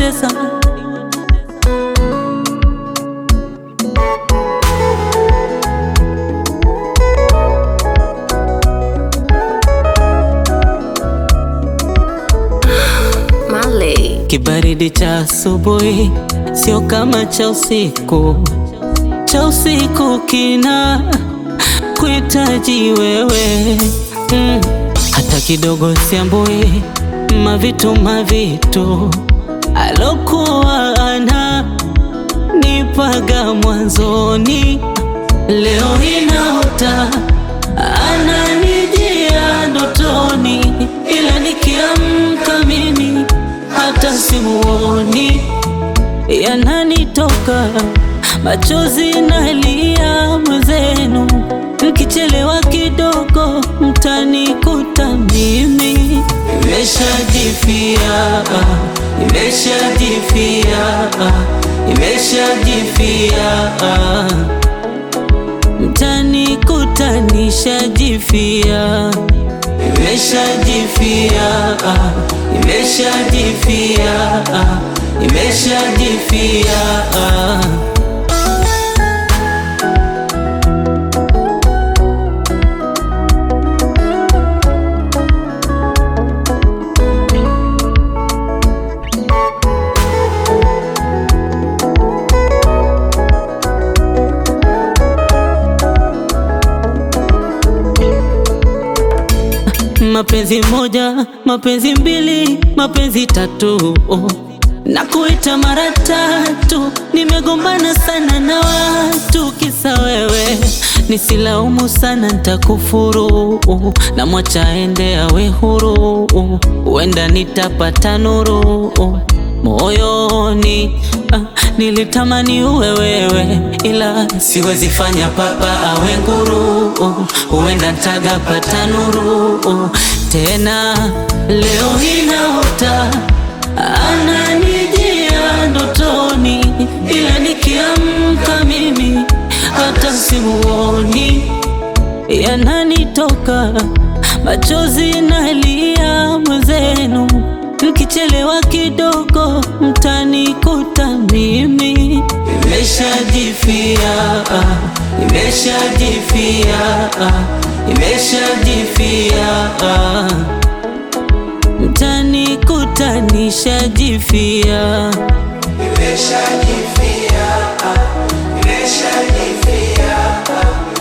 watesa Marley. Kibaridi cha asubuhi sio kama cha usiku, cha usiku kina kuhitaji wewe mm. Hata kidogo siambui mavitu mavitu alokuwa ana nipaga mwanzoni, leo inaota ananijia ndotoni, ila nikiamka mimi hata simuoni, yananitoka machozi nalia mwenzenu, mkichelewa kidogo mtanikuta mimi nimeshajifia, nimeshajifia, nimeshajifia mtanikuta nishajifia, nimeshajifia, nimeshajifia, nimeshajifia. Mapenzi moja, mapenzi mbili, mapenzi tatu oh. Na kuita mara tatu, nimegombana sana na watu kisa wewe, nisilaumu sana nitakufuru, na mwacha ende awe huru, huenda nitapata nuru moyoni. Ah, nilitamani uwe wewe, ila siwezi fanya papa awe nguru, huenda ntagapata nuru tena. Leo inaota ananijia ndotoni, ila nikiamka mimi hata simuoni, yananitoka machozi nalia mwenzenu, mkichelewa kidogo mtanikuta mimi nimeshajifia, nimeshajifia, nimeshajifia mtanikuta nishajifia, Nimeshajifia, nimeshajifia,